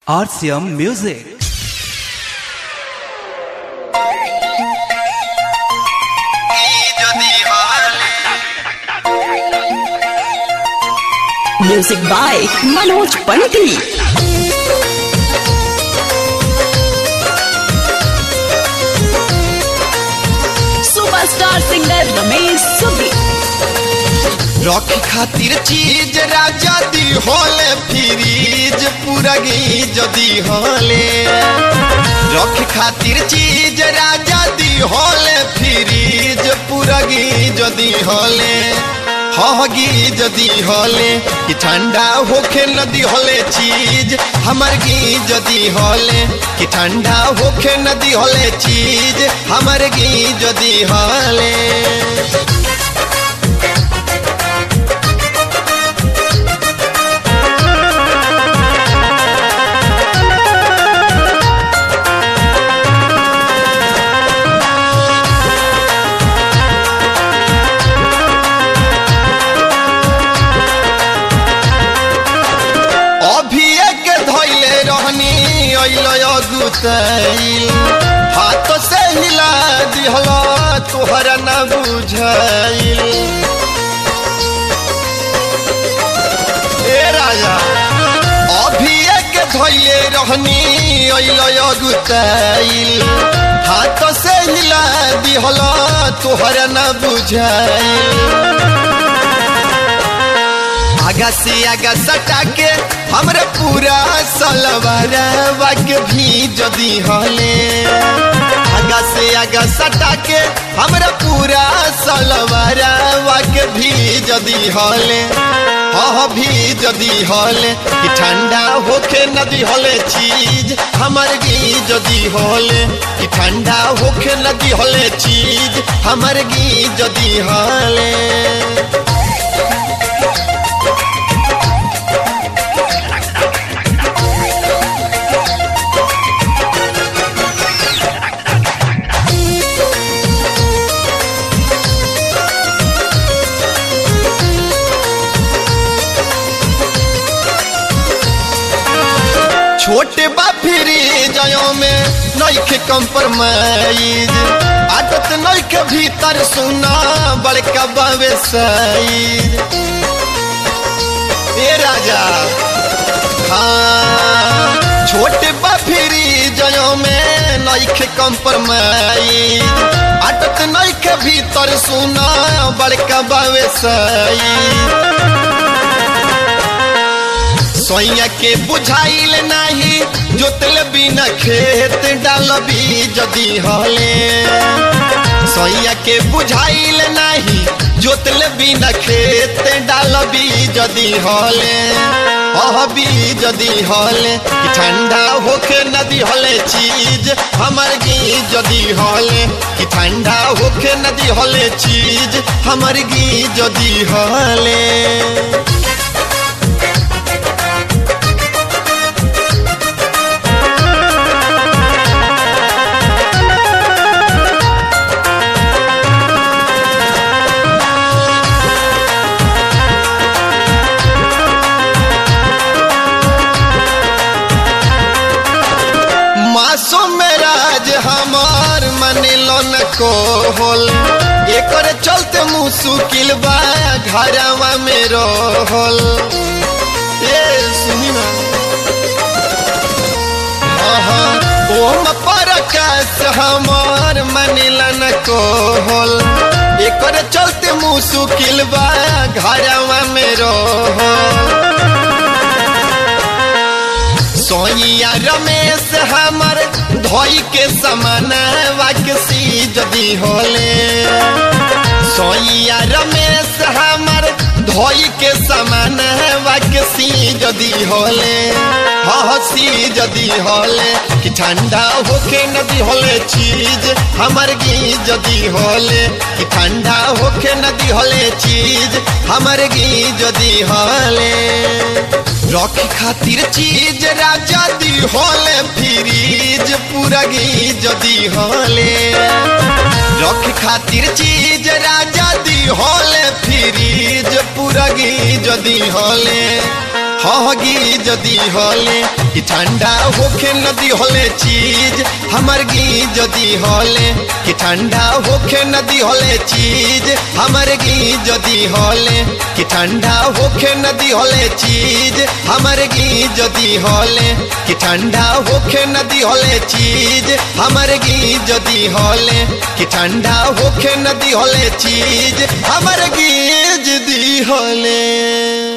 RCM Music. Music by Manoj Pandit. Superstar singer Ramesh Subbi. रखी खातिर चीज राजा दी होले फ्रीज पूरगी जदी होले रखी खातिर चीज राजा दी होले फ्रीज पूरगी जदी होले हगी जदी होले कि ठंडा होखे नदी होले चीज हमर गी जदी होले कि ठंडा होखे नदी होले चीज हमर गी जदी होले अभी एक धैले रहनी अइल गुतैल हाथ से हिला दिहल तोहरा न बुझाइल ए राजा अभी एक धैले रहनी अइल गुतैल हाथ से हिला दिहल तोहरा न बुझाइल आगा से आगा सटा के हमरे पूरा सलवारवा के भी जदी हले आगा से आगा सटा के हमरा पूरा सलवारवा के भी जदी हले हाँ भी जदी हले कि ठंडा होके नदी हले चीज हमर गी जदी हले कि ठंडा होके नदी हले चीज हमर गी जदी हले छोटे बा फिरी जयो में नइखे कंप्रोमाइज आदत नइखे भीतर सुना बड़का बावे साइज ए राजा हाँ छोटे बा फिरी जयो में नइखे कंप्रोमाइज आदत नइखे भीतर सुना बड़का बावे साइज सोइया के बुझाइल नाही जोतल बिना खेत डालबी जदी हले सोइया के बुझाइल नाही जोतल बिना खेत डालबी जदी हले अहबी जदी हले कि ठंडा होके नदी हले चीज हमर गी जदी हले कि ठंडा होके नदी हले चीज हमर गी जदी हले मासूम राज हमार मनिलो न को होल एकर चलते मुसुकिल बा घरवा में रहल ए सुनी ना हाँ हाँ ओम परकाश हमार मनिला न को होल एकर चलते मुसुकिल बा घरवा में रहल सोइया रमेश हमर धोई के समान वाकसी जदी होले सोइया रमेश हमर धोई के समान वाकसी जदी होले हसी जदी होले कि ठंडा होके नदी होले चीज हमर गी जदी होले कि ठंडा होके नदी होले चीज हमर गी जदी होले रखी खातिर चीज राजा दी होले फ्रीज पूरगी जदी होले रखी खातिर चीज राजा दी होले फ्रीज पूरगी जदी होले हगी जदी होले कि ठंडा होखे नदी होले चीज हमर गी जदी होले कि ठंडा होखे नदी होले चीज हमर गी जदी होले कि ठंडा होखे नदी होले चीज हमर गी जदी होले कि ठंडा होखे नदी होले चीज हमर गी जदी होले कि ठंडा होखे नदी होले चीज हमर गी जदी होले